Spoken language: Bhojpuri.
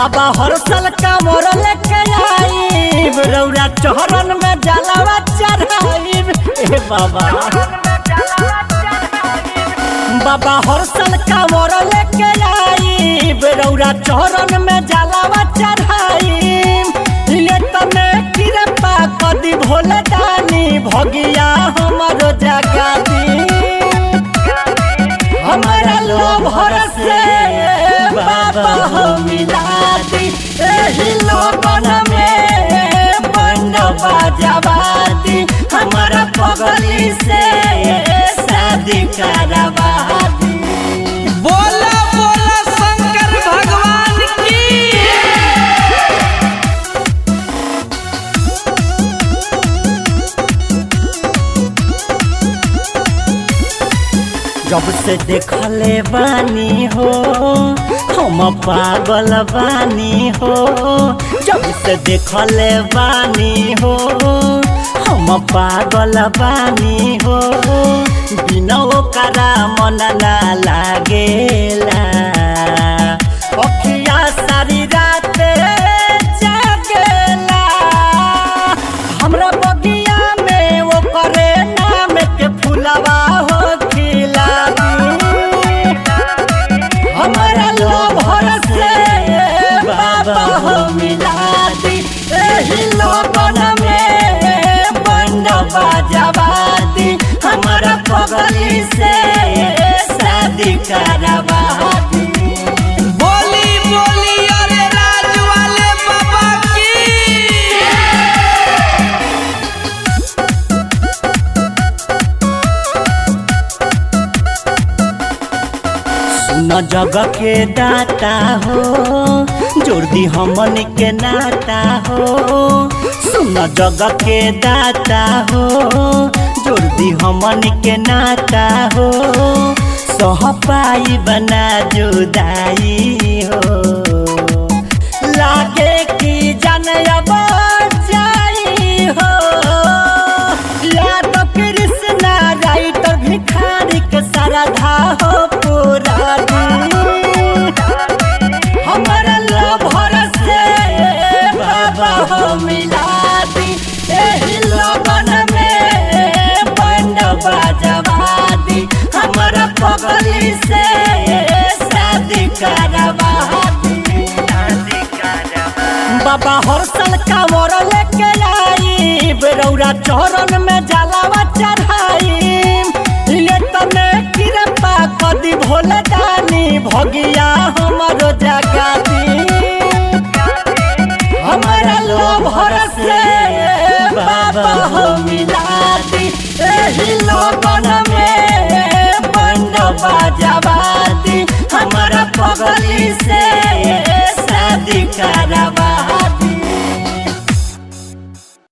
बाबा हर साल कांवर लेके आईब रौरा चौरन में जलावा चढ़ाईब ए बाबा बाबा हर साल कांवर लेके आईब रौरा चौरन में जलावा चढ़ाईब ये तने कृपा कदी भोले दानी भगिया हमरो जगा दी हमारा लोभ से बाबा हो मिला दी एही लोगन में बंड बाजावा दी हमारा पगली से शादी करवा दी बोला बोला शंकर भगवान की जब से देखले बानी हो हम पागल बानी हो जब से देखले बानी हो हम पागल बानी हो बिना ओकरा मन ना लागेला अखिया सारी रात जागेला हमरा बगिया में वो करे नाम के फुलवा हो खिलावी हमारा लोभ से बाबा हो मिला दी एही लोगन में बंड बाजावा दी हमारा पगली से शादी करवा दी बोली बोली अरे राज वाले बाबा की सुन जग के दाता हो जोड़ दी हमन के नाता हो सुन जग के दाता हो जोड़ दी हमन के नाता हो सह पाई बना जुदाई हो लागे की जन अब जाई हो याद कृष्णा राइटर भिखारी के श्रद्धा हो पूरा हमारा लभर से बाबा हो मिला दी एही लगन में बंड बाजवा दी हमारा पगली से शादी करवा दी बाबा हर साल कांवर लेके आई बेरौरा चौरन में जलावा चढ़ाई ये तने कृपा कदी भोले दानी भगिया